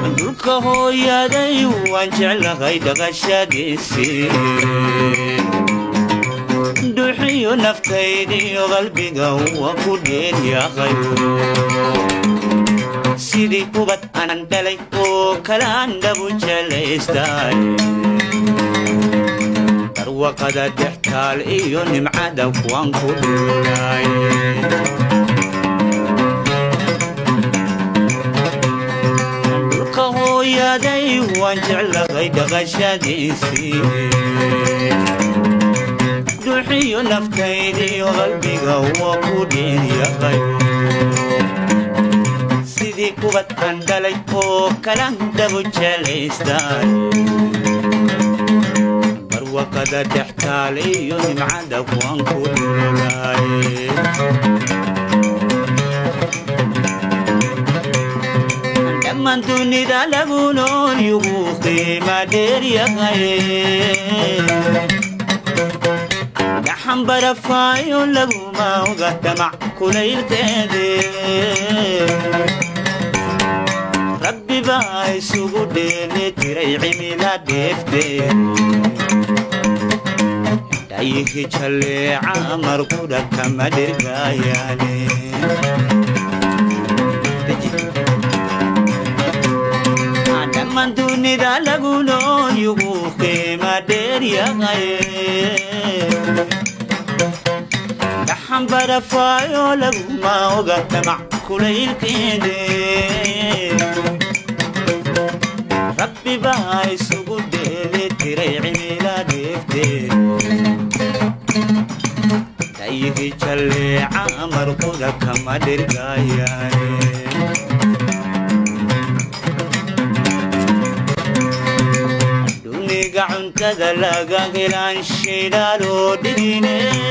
dhulka hooyaday waan jeclahay dhaqashadiisii dhuuxiyo naftaydiyo qalbiga waan ku dheelyahay sidii ubad anan dhalay oo kalaan dhabu jelaystay barwaqada dhextaal iyo nimcada waan ku dhulay dhulka hooyaday waan jeclahay dhaqashadiisii dhuuxiyo naftaydiyo qalbiga waa ku dheelyahay sidii kubad aan dhalay oo kalan dhabu jelaystay barwaqada dhextaal iyo nimcada waan ku dhulay dhammaan dunida lagu nool yugu qiima dheeryahay gaxan barafaayo laguma oga damac kulaylkeede rabbi baa isugu dheeli tiray cimila dheefteed dhayihi jalleeca markudha kama dhirgaayaane dhammaan dunida lagu nool yugu qiima dheeryahay gaxan barafaayo laguma oga damac kulaylkeede rabbi baa isugu dheeli tiray cimila dheefteed dhayihi jalleeca markuda kama dhirgaayaane duniga cuntada laga helaan shidaaloo dhigine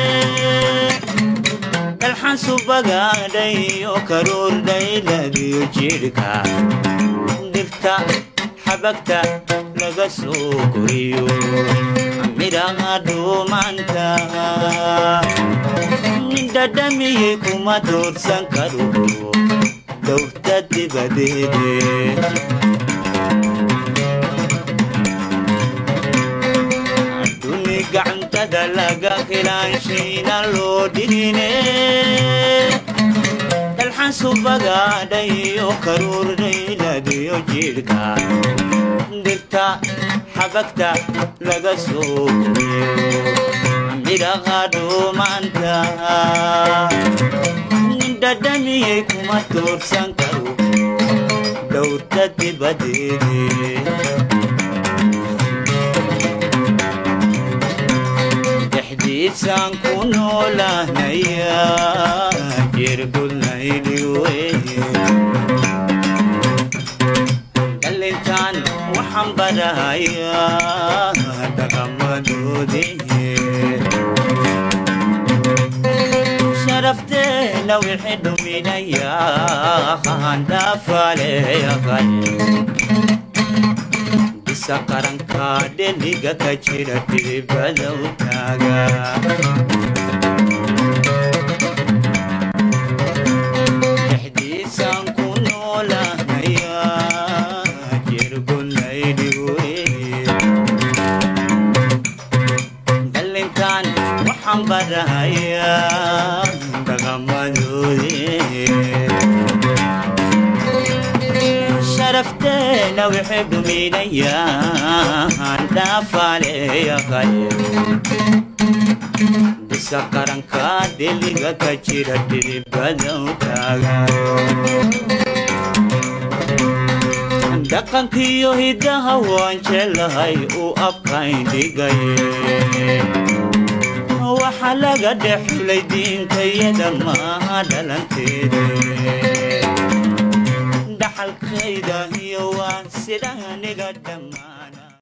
dalxan subagaadhayo karuurdhayladiyo jidhka dhirta xabagta laga soo koriyo midhaha dhuumanta dhadhamiyey kuma doorsan karo dowrta dibadeede gacantada laga helaanshiina loo dhigine dalxan subagaadhayo karuurdhayladiyo jidhka dhirta xabagta laga soo midhaha dhuumanta dhadhamiyey kuma doorsan karo dhowrta dibadeede dhexdiisaan ku noolahnaya jirgudnaydiwe dhalintaan waxaan barahayaa dhaqamadoodii sharafteena wixii dhuminayaa handhaafaleeyahay bisa qaranka dheliga ka jira dhibbadow taaga dhexdiisaan ku noolahnaya jirgunaydhiwe dhalintaan waxaan barahayaa dhaqamadoodii sharafteena wixii dhuminayaan dhaafaleeyahay bisa qaranka dheliga ka jira dhiribadow taaga dhaqankiyo hiddaha waan jelahay uu abkayn dhigaye waxa laga dhexulay diintayada maaha dhalanteede dhaxalkayda iyo waa sida aniga dhammaan